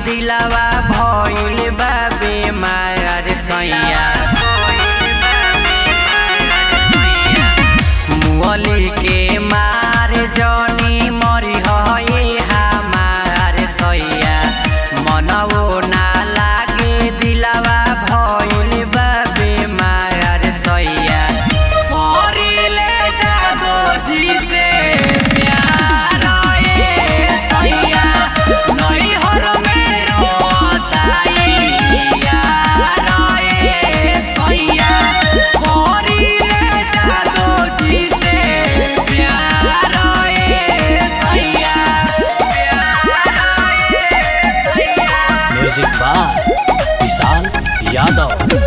दिलावा भइल बा बेमार सैया मुअली के मार जनी मरी हई हमार सैया मनवो ना लागे दिलावा भइल बा बेमार सैया मरिले जादो जी से प्यार ए सैया नैहर में रोताई यार ए सैया मरिले जादो जी से प्यार ए सैया प्यार ए सैया म्यूजिक बाय विशाल यादव